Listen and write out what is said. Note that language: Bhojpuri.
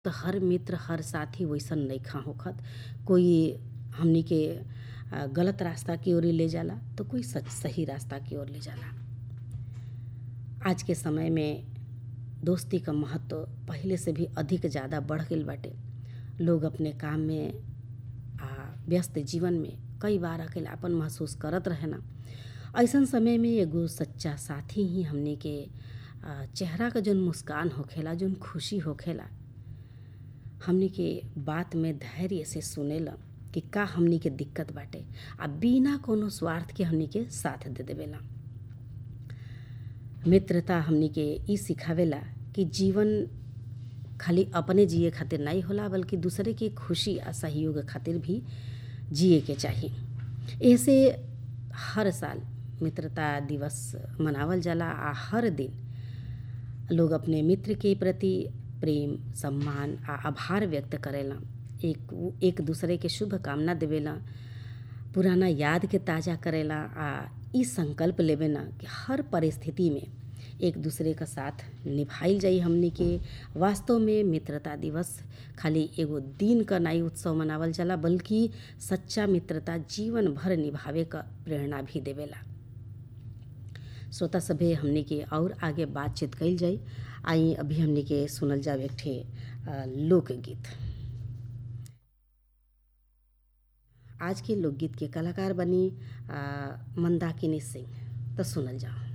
त हर मित्र हर साथी वैसन नइखा होखत कोई हमनी के गलत रास्ता की ओर ले जाला तो कोई सही रास्ता की ओर ले जाला आज के समय में दोस्ती क महत्व पहिले से भी अधिक ज्यादा बढ़ गइल बाटे लोग अपने काम में आ व्यस्त जीवन में कई बार अकेलापन महसूस करत रहेला ऐसन समय में एगो सच्चा साथी ही हमनी के चेहरा क जौन मुस्कान होखेला जौन खुशी होखेला हमनी के बात में धैर्य से सुनेला कि का हमनी के दिक्कत बाटे आ बिना कौनो स्वार्थ के हमनी के साथ दे देवेला मित्रता हमनी के ई सिखावेला कि जीवन खाली अपने जिए खातिर नहीं होला बल्कि दूसरे की खुशी आ सहयोग खातिर भी जिए के चाही ऐसे हर साल मित्रता दिवस मनावल जाला आ हर दिन लोग अपने मित्र के प्रति प्रेम सम्मान आ आभार व्यक्त करेला एक एक दूसरे के शुभ कामना देवेला पुराना याद के ताज़ा करेला आ ई संकल्प लेवेला कि हर परिस्थिति में एक दूसरे का साथ निभाइल जाई हमनी के वास्तव में मित्रता दिवस खाली एगो दिन क नाई उत्सव मनावल जाला बल्कि सच्चा मित्रता जीवन भर निभावे क प्रेरणा भी देवेला श्रोता सभे हमनी के और आगे बातचीत कइल जाई आई अभी हमनी के सुनल जाव एक ठे लोकगीत आज के लोकगीत के कलाकार बनी मंदाकिनी सिंह तो सुनल जाओ